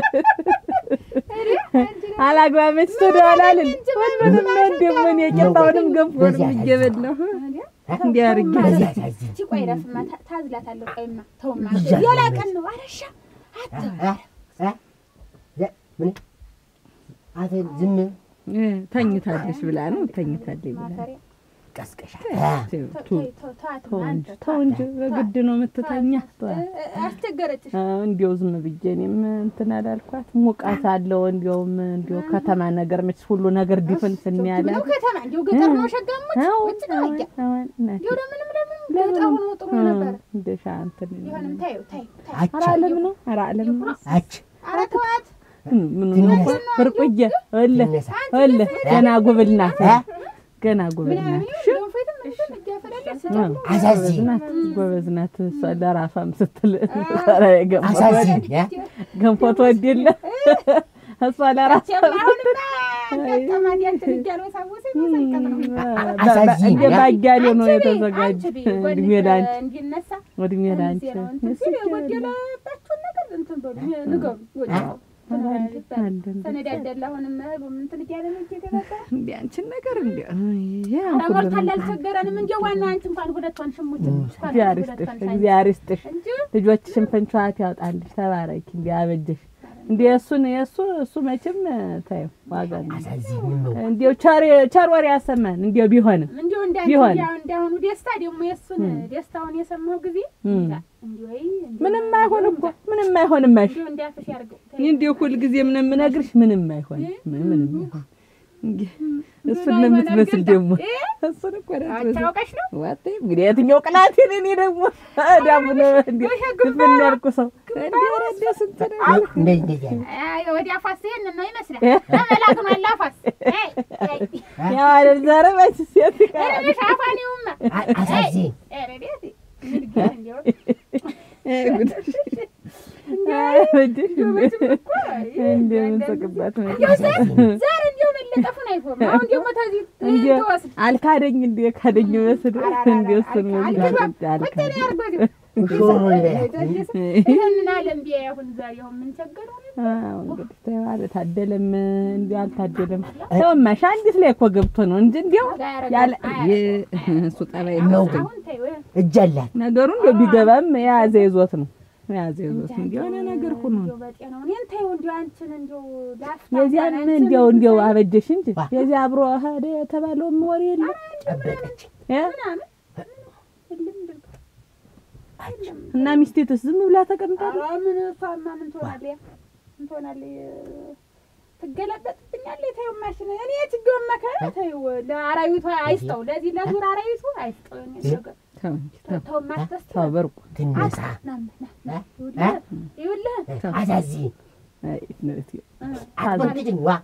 Speaker 4: አላግባብ መች ትወደዋል አልል ሁሉንም ደግሞ እኔ ቄጣውንም ገንፎንም እየበላሁ እንዲህ አድርጌ
Speaker 2: በዚህ አሳዝኝ
Speaker 1: እቺ ቆይ ረፍማ ታ- ታዝላታለሁ። ቆይማ ተውማ
Speaker 2: ይዣለሁ።
Speaker 1: ሌላ ቀን ነው አረሻ
Speaker 2: አ፣ አ፣ ያ፣ ምን አተ ዝም
Speaker 4: እ፣ ተኝታለች ብላ ነው ተኝታለች ብላ ነው።
Speaker 1: ማፈሪያ
Speaker 2: ቀስቀሻ
Speaker 4: ተው
Speaker 1: ተው-
Speaker 4: ተው
Speaker 1: ተው- ተው- ተዋት
Speaker 4: ተው
Speaker 1: አንተ
Speaker 4: እንጂ ተው እንጂ በግድ ነው የምትተኛ። ተው።
Speaker 1: እ- እ- አስቸገረችሽ።
Speaker 4: አዎ እንዲያው ዝም ብዬ እኔም እንትን አላልኳት። ሙቀት አለው እንዲያውም እንዲያው ከተማ ነገር መች ሁሉ ነገር ዲፍን ስን ያለ
Speaker 1: ነው ከተማ እንዲሁ ገጠር ነው ሸጋሞች
Speaker 4: አዎ
Speaker 1: ውጭ ነው አያ
Speaker 4: አዎ እናቴ
Speaker 1: እንዲሁ ለምንም ለምን ገጠሩ ነው ጥሩ ነበር።
Speaker 4: እንደ ሻንትን
Speaker 1: ይሁንም ታዩ ታዩ ታዩ
Speaker 2: አቻ
Speaker 4: ኧረ ዓለም ነው ኧረ ዓለም ነው
Speaker 2: አች
Speaker 1: ኧረ ተዋት
Speaker 4: ምን ነው እኮ ብርቁዬ እለ
Speaker 2: ትነሳ
Speaker 4: እለ ገና ጉብል ናት
Speaker 2: እ?
Speaker 4: ገና ጉብል ናት
Speaker 1: ገንፎይትም ምንም እያፈላለች
Speaker 4: አዎ፣
Speaker 2: አሳዝኝ
Speaker 4: ጎበዝ ናት ጎበዝ ናት እሷ ለራሷም ስትል ኧረ ገንፎ
Speaker 2: አሳዝኝ ያ
Speaker 4: ገንፎ ትወድ የለ እሷ ለራሷ
Speaker 1: አሁንማ ገጠማት ያንችን እያልወሳወሰ መሰልቀጥ ነው።
Speaker 2: አሳዝኝ
Speaker 4: እንደ ባያሌው ነው
Speaker 1: አንቺ
Speaker 4: የተዘጋጀ
Speaker 1: አንቺ ቢ- ጎን
Speaker 4: እድሜ ላንቺ
Speaker 1: እንዲነሳ
Speaker 4: እድሜ ላንቺ
Speaker 1: እዚህ ነው እንትን ሲል የጎደለባችሁን ነገር እንትን በሉ ንገሩ ወዲያው ተነዳደላ አሁንም እህሉም እንትን እያለ ነው እየተበላ
Speaker 4: እንደ አንቺን ነገር እንደ
Speaker 1: ተሞልቷል አልቸገረንም። እንዲያው ዋናው አንቺ እንኳን ሁለት ሆንሽ ሙች
Speaker 4: እግዚአብሔር ይስጥሽ እግዚአብሔር ይስጥሽ
Speaker 1: እንጂ
Speaker 4: ልጆችሽን ፍንቸዋት ያውጣልሽ ተባረኪ እንዲ አበጀሽ እንዲ እሱን የእሱ እሱ መቼም ታዩ ዋጋ ነው
Speaker 2: አሳዝኝ ነው
Speaker 4: እንዲው ቸር ወሬ ያሰማን እንዲው ቢሆንም
Speaker 1: እንዲያው እንዳንቺ
Speaker 4: ቢሆን።
Speaker 1: እንዲያው እንዳሁኑ ደስታ ደግሞ የእሱን ደስታውን የሰማሁ ጊዜ
Speaker 4: እም።
Speaker 1: እንዲያው አይ
Speaker 4: ምንም አይሆን እኮ ምንም አይሆንም ማሽ
Speaker 1: እንዲያው እንዳፍሽ ያርገው
Speaker 4: እንዲው ሁል ጊዜ ምን የምነግርሽ ምንም አይሆን ምንም አይሆን እንጂ እሱን ነው የምትመስል ደግሞ እሱን እኮ ነው የምትመስል
Speaker 1: ታውቀሽ ነው
Speaker 4: ዋቴ እንግዲህ የትኛው ቅላት እኔ ደግሞ ዳቡ ነው እንዲው ድፍን ያልኩ ሰው እንዲው ረዳ ስንት ነው
Speaker 2: አይ፣ እንደዚህ እንደዚህ ያለ
Speaker 1: አይ ወዲያ ፋስ ይሄን ነው ይመስላል ተመላክ ነው አላፋስ አይ አይ
Speaker 4: ያው አይደል ዛሬ መች ሴት ይቀራል
Speaker 1: እረሽ አፋኒውማ
Speaker 2: አ- አሳዝኝ
Speaker 1: ኧረ ቤት እንግዲህ እንዲያው
Speaker 4: እንደምንስቅባት
Speaker 1: ዛሬ እንዲያው መለጠፉን አይፎም አሁን ደግሞ ተዚህ ተወስድ
Speaker 4: አልካደኝ እንደ ካደኝ መስድ እንደ እሱን
Speaker 1: አልክዷል
Speaker 4: አልካደኝ
Speaker 1: ያርጎት
Speaker 2: ሾሮ ይበላል
Speaker 1: ይህንን አለም ቢያ አሁን ዛሬ አሁን ምን ቸገረው
Speaker 4: አዎ እንግዲህ ተይው፣ አልታደለም እንዲያው አልታደለም። ተውማሽ አንዲት ላይ እኮ ገብቶ ነው እንጂ እንዲያው ያለ የ- እሱ ጠባይ
Speaker 2: ነው
Speaker 4: ነው።
Speaker 2: እጅ አላት
Speaker 4: ነገሩ እንዲያው ቢገባም የያዘ ይዞት ነው የያዘ ይዞት ነው። እንዲያው የሆነ ነገር እኮ ነው።
Speaker 1: በጤናው እኔን ተይው እንዲያው አንቺን እንዲያው ላፍታ
Speaker 4: የዚያም
Speaker 1: አንቺን
Speaker 4: እንዲያው እንዲያው
Speaker 1: እንትን
Speaker 4: አበጀሽ እንጂ የዚያ አብሮ ሄደ የተባለውም ወሬ የለም
Speaker 2: ጠበቀች
Speaker 4: እ?
Speaker 1: ምናምን እልም ድርግ
Speaker 4: እና ሚስቴትስ ዝም ብላ ተቀምጣለች።
Speaker 1: ኧረ ምን እሷማ ምን ትሆናለች? ምን ትሆናለች? ትገለበጥብኛለች። ተይው ማሽን እኔ ችግሩን መከራ ተይው። ለአራዊቱ አይስጠው፣ ለዚህ ለዱር አራዊቱ አይስጠው። እኔ ነገር
Speaker 4: ተው እንጂ ተው
Speaker 1: ተው ማስተስ
Speaker 4: ተው በርቁ
Speaker 2: ትነሳ
Speaker 1: ይኸውልህ
Speaker 2: አዛዚ
Speaker 4: አይ እውነት
Speaker 2: አትቆንጥጭኝ ዋ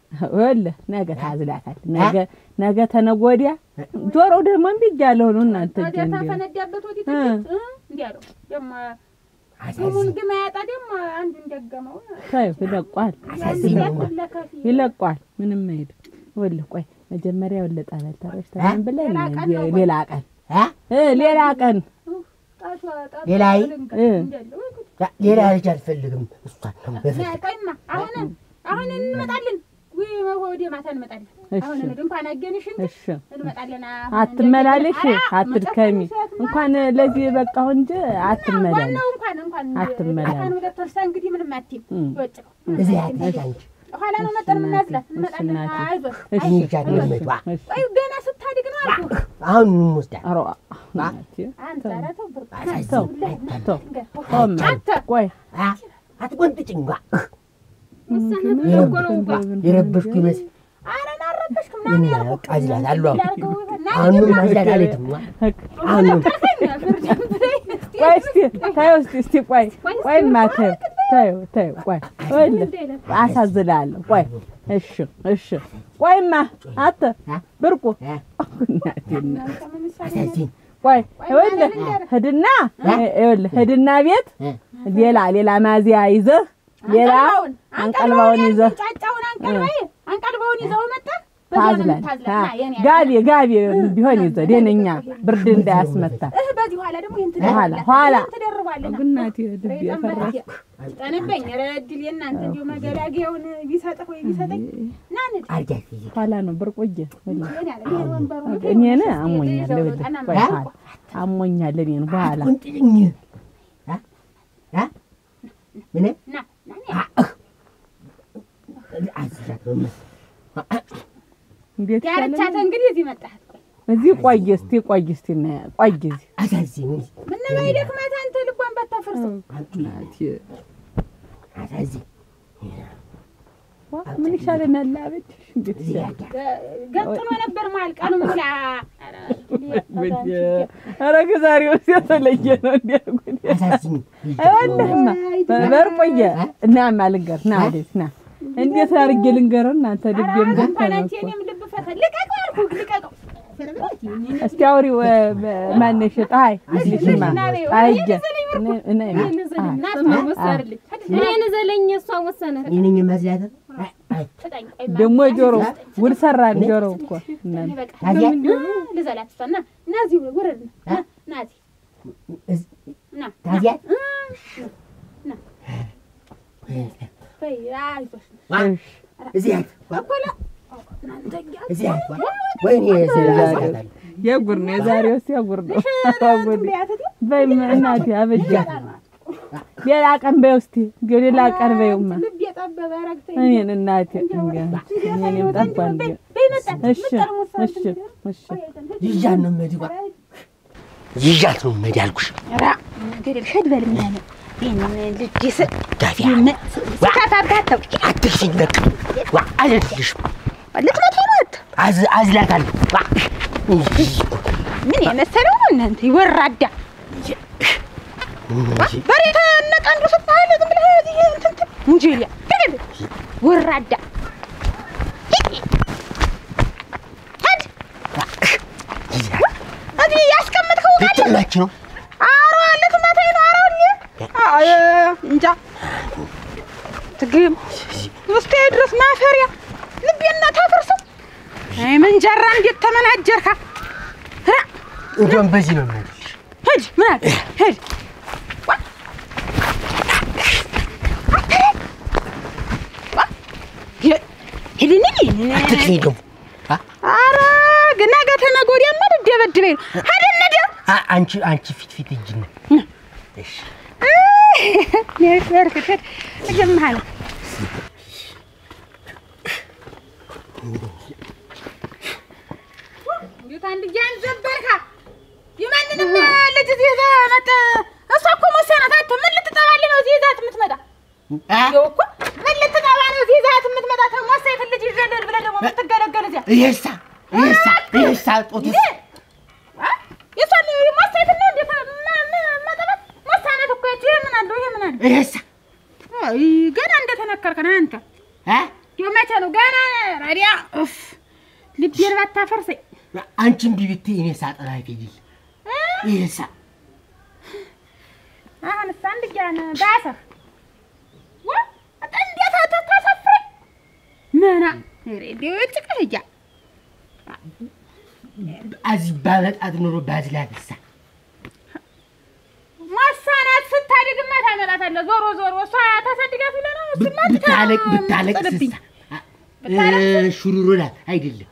Speaker 4: ወለ ነገ ታዝላታል። ነገ ነገ ተነገ ወዲያ ጆሮው ደግሞ እምቢ እያለው ነው እናንተ እንጂ
Speaker 1: ወዲያ
Speaker 4: እንዲያው
Speaker 1: ታፈነዳበት ወዲህ
Speaker 4: እ።
Speaker 1: ትችት እንዲህ አለው ደግሞ
Speaker 2: አዛዚ
Speaker 1: ስሙን ግን አያጣ ደግሞ አንዱ እንደገመው
Speaker 4: ተይው ይለቋል
Speaker 2: አዛዚ ነው
Speaker 1: ለከፊ
Speaker 4: ይለቋል ምንም አይሄድም። ወለ ቆይ መጀመሪያ ወለ ጣበል ተረሽተን ብለን
Speaker 1: ሌላ ቀን ነው ወይ?
Speaker 4: ሌላ ቀን
Speaker 2: አ
Speaker 4: እ ሌላ ቀን
Speaker 1: ጣቷ ጣቷ
Speaker 2: ሌላ አይ?
Speaker 4: እ።
Speaker 1: እንደለ ወይ ጉድ
Speaker 2: ያ- ሌላ ልጅ አልፈልግም እሷን ነው በፍቅር
Speaker 1: ና ቆይማ አሁን አሁን እንመጣለን ወይ ወደ ማታ እንመጣለን።
Speaker 4: እሺ።
Speaker 1: አሁን እንኳን አገንሽ እንጂ
Speaker 4: እሺ
Speaker 1: እንመጣለን። አሁን
Speaker 4: አትመላለሽ፣
Speaker 1: እንደገና- ኧረ
Speaker 4: አትድከሚ።
Speaker 1: መጨረሻ
Speaker 4: እንኳን ለዚህ በቃሁ እንጂ አትመላለሽ።
Speaker 1: ዋናው እንኳን እንኳን
Speaker 4: አትመላለሽ።
Speaker 1: እንኳን ሁለት ወርሳ እንግዲህ ምንም አትይም።
Speaker 4: እም።
Speaker 1: ይወጭ ነው።
Speaker 2: እዚህ ያለች አንቺ
Speaker 1: ኋላ ነው መጠን የምናዝላት።
Speaker 4: እሺ
Speaker 1: እንመጣለን።
Speaker 4: እናቴ።
Speaker 1: አይዞሽ
Speaker 4: እሺ
Speaker 2: እኔ ይዣት ነው የምመጣው።
Speaker 4: እሺ
Speaker 1: ቆይ ገና ስታድግ ነው አልኩህ።
Speaker 2: አሁን እንወስዳለን
Speaker 4: ኧረ እናቴ
Speaker 1: አንተ ኧረ ተው ብር
Speaker 2: አዛዚ
Speaker 4: ተው ተው ተውማ
Speaker 1: አንተ
Speaker 4: ቆይ
Speaker 2: አ አትቆንጥጭኝ ዋ
Speaker 1: ውሳኔ
Speaker 2: የረብ-
Speaker 1: እኮ ነው እንኳን
Speaker 2: የረበሽኩ ይመስል
Speaker 1: ኧረ አላረበሽኩም።
Speaker 2: ምን
Speaker 1: ና
Speaker 2: በቃ አዝላታለሁ አሁን
Speaker 1: ላድርገው ይሆን? ና
Speaker 2: አሁንም ማዝላት አልሄድም ዋ አሁንም
Speaker 1: ፍርድ ብለኝ እስኪ
Speaker 4: ቆይ እስቲ ታዩ እስቲ እስቲ ቆይ ቆይማ ታዩ ታዩ ታዩ ቆይ ወለ አሳዝላለሁ ቆይ እሺ እሺ ቆይማ አተ ብርቁ
Speaker 2: አ
Speaker 4: እናቴ እናት
Speaker 2: አዛዚ
Speaker 4: ቆይ ይኸውልህ ሂድና ይኸውልህ ሂድና ቤት
Speaker 2: እ
Speaker 4: ሌላ ሌላ ማዚያ ይዘህ ሌላ
Speaker 1: አንቀልባውን
Speaker 4: አንቀልባውን ይዘህ
Speaker 1: ጫጫውን አንቀልባይ አንቀልባውን ይዘው መጣ። በዚያ ነው
Speaker 4: ታዝላል
Speaker 1: የምታዝላት። ና የኔ
Speaker 4: ጋቢ ጋቢ ቢሆን ይዘህ ደነኛ ብርድ እንዳያስመታ
Speaker 1: እህ በዚህ ኋላ ደግሞ ይሄን
Speaker 4: ኋላ
Speaker 1: ትደርባለህ።
Speaker 4: ኋላ
Speaker 1: ይሄን ትደርባለህ። ና።
Speaker 4: እናቴ ልቤ
Speaker 1: ሬጣን
Speaker 4: ፈራ
Speaker 1: በዚህ ጠንበኝ። ኧረ እድል የእናንተ እንዲሁ መገላገያውን ቢሰጥህ ወይ ቢሰጠኝ ና እንሂድ።
Speaker 2: አርጋት ይዤ
Speaker 4: ኋላ ነው ብርቆየ
Speaker 1: ይሄን ያለ ይሄን ወንበሩን ይሄን
Speaker 4: እኔን
Speaker 1: ወንበር
Speaker 4: አሞኛል
Speaker 1: ይዘው
Speaker 4: ልብልህ
Speaker 1: ጠና
Speaker 4: ቆይ
Speaker 1: ማለት
Speaker 4: ኋላ አሞኛል እኔን በኋላ
Speaker 2: አትቆንጥጭኝ አ አ ምን
Speaker 1: ና ና እኔ
Speaker 2: አዝላት ነው የምመስለው
Speaker 4: እንዴት
Speaker 1: ያረቻተ
Speaker 4: ይሻለኛል?
Speaker 1: እንግዲህ እዚህ መጣህ።
Speaker 4: እዚህ ቆይ እስቲ ቆይ እስቲ እና ቆይ እዚህ
Speaker 2: አዛዚ ምን
Speaker 1: ምን ነው ይደክማት አንተ ልቧን በተፈርሰው
Speaker 4: እናቴ
Speaker 2: አዛዚ
Speaker 4: ዋ ምን ይሻለናል አበችሽ እንዴት
Speaker 2: እዚህ
Speaker 4: ይሻላል
Speaker 2: ያርጋት
Speaker 1: ገጥኖ ነበር መሀል ቀኑን ሙላ
Speaker 4: ኧረ ከዛሬው የተለየ ነው እንዲያልኩኝ
Speaker 2: አዛዚ
Speaker 4: አይወልህማ በርቆየ እናማ ልንገር ና ወዴት ና እንዴት አድርጌ ልንገረው እናንተ ልቤም ገንተ
Speaker 1: እንኳን
Speaker 4: ነው
Speaker 1: አንቺ
Speaker 4: እኮ
Speaker 1: እኔም ልብ ፈታ ልቀቀው አልኩህ ልቀቀው
Speaker 4: እስቲ አውሪው ማነሽ ፀሐይ ልሽማ ፀሐይጀ
Speaker 6: እኔን ዘለኝ እሷ ወሰነ
Speaker 2: እኔ ነኝ የማዝላት አይ
Speaker 4: ደግሞ ጆሮ ውል ሰራን ጆሮ እኮ እናንተ
Speaker 2: ታዲያ
Speaker 1: ልዘላት እሷን ና ና እዚህ ውረድ ና ና እዚህ
Speaker 2: እዝ-
Speaker 1: ና
Speaker 2: ታዲያ
Speaker 1: በይ አይዞሽ
Speaker 2: ዋ
Speaker 4: እሺ
Speaker 2: እዚህ ያት ዋ
Speaker 1: እኮ ላ እናንተ ጋ-
Speaker 2: እዚህ ያት ዋ ወይኔ ስለዛታል
Speaker 4: የጉር ነው የዛሬውስ የጉር ነው አጉድ
Speaker 1: ብያት እቴ
Speaker 4: በይ እናቴ አበጃ ሌላ ቀን በይው እስቲ እንዲያው ሌላ ቀን በይውማ
Speaker 1: ልብ የጠበበ ረግተኝ
Speaker 4: እኔን እናቴ እንዲያው እኔንም ጠፋ እንዲያው
Speaker 1: በይ መጣ
Speaker 4: እሺ እሺ እሺ
Speaker 2: ይዣት ነው የምሄድ ዋ ይዣት ነው የምሄድ ያልኩሽ
Speaker 1: ገደል ሸድ በል ምን ይህንን ልጅ ስ
Speaker 2: ዳፊያ
Speaker 1: ስታታባተው
Speaker 2: አትግፊኝ በቃ ዋ አልልሽም
Speaker 1: ልትመታኝ ነው አንተ
Speaker 2: አዝ አዝላታለሁ ዋ
Speaker 1: ምን የመሰለው ነው እናንተ ይወራዳ በሬ ተነቀንዱ ስትል ዝም ብለህ እዚህ እንትን እንትን ሙንጅልያ ትግል ወራዳ ሂድ እዚህ ያስቀምጥከው ጋር
Speaker 2: ልትመች ነው
Speaker 1: አሮ ልትመታኝ ነው አሮ እንጃ ትግም ውስጤ ድረስ ማፈሪያ ልቤና ታፈርሰው አይ መንጀራ እንዴት ተመናጀርካ
Speaker 2: እንደውም በዚህ ነው የምሄድልሽ
Speaker 1: ሂድ ምን አለ ሂድ
Speaker 2: አትጥኝ ደግሞ
Speaker 1: ኧረ ግን ነገ ተነገ ወዲያማ ልደበድበኝ ነው። አይደል ነዳ
Speaker 2: አ- አንቺ አንቺ ፊት ፊት እጅ ነው እሺ
Speaker 1: ርክትት እጀምራለሁ። እንዴት አንድ ጃን ዘበርካ የማንንም ልጅ እዚህ ይዘህ መጥተህ እሷ እኮ መሰናት አንተ ምን ልትጠባልህ ነው እዚህ ይዛት የምትመጣ
Speaker 2: አ
Speaker 1: ይኸው እኮ ምን ልትጠባ ነው እዚህ ይዛት የምትመጣ ተሞሳይት ልጅ ይዘልል ብለህ ደግሞ የምትገለገል እዚያ
Speaker 2: ይሄሳ ይሄሳ ይሄሳ ጦትስ
Speaker 1: የሷን ሞሳይት ነው እንዴት መጠበት ሞሳነት እኮ ይቺ ምን አለው ይሄ ምን አለው
Speaker 2: ይሄሳ
Speaker 1: አይ ገና እንደተነከርክ ነህ አንተ
Speaker 2: አ
Speaker 1: ይኸው መቼ ነው ገና ራዲያ ኡፍ ልቤን ባታፈርሰኝ
Speaker 2: አንቺን ቢብቴ እኔ ሳጠና ፊዲል ይሄሳ
Speaker 1: አሁንስ አንድ ጃን ባሰህ ዋ እንዴት ተሰፍረኝ ምና ሬዲዮ ጭቅህያ
Speaker 2: እዚህ ባመጣት ኖሮ ባዝላትሳ
Speaker 1: ማሳናት ስታድግማ ታመጣታለህ። ዞሮ ዞሮ እሷ ታሳድጋት ብለህ ነው እሱማ
Speaker 2: ብታለቅ ብታለቅ
Speaker 1: ጥልብኝ።
Speaker 2: ስሳ ሹሩሩ ናት አይደለም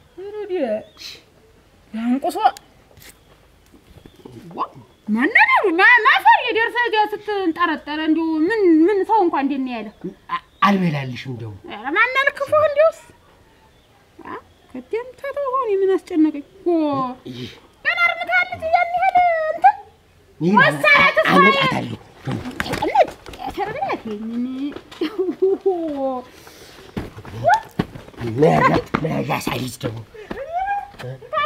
Speaker 1: አንቁሶ ማናደሩ ማፈር የደርሰህ እዚያ ስትንጠረጠረ እንዲሁ ምን ምን ሰው እንኳን እንዴት ነው ያለ
Speaker 2: አ- አልበላልሽም ደግሞ
Speaker 1: ኧረ ማናል ክፉ እንዲሁስ አ ከደም ተተሆን ምን አስጨነቀኝ ኦ ገና እርምታለች ያን ያህል እንትን
Speaker 2: ይህን
Speaker 1: ማሳናት እሷ
Speaker 2: አመጣታለሁ
Speaker 1: ተቀመጥ ተረጋግጥ ምን
Speaker 2: መያዣ መያዣ ሳይዝ ደግሞ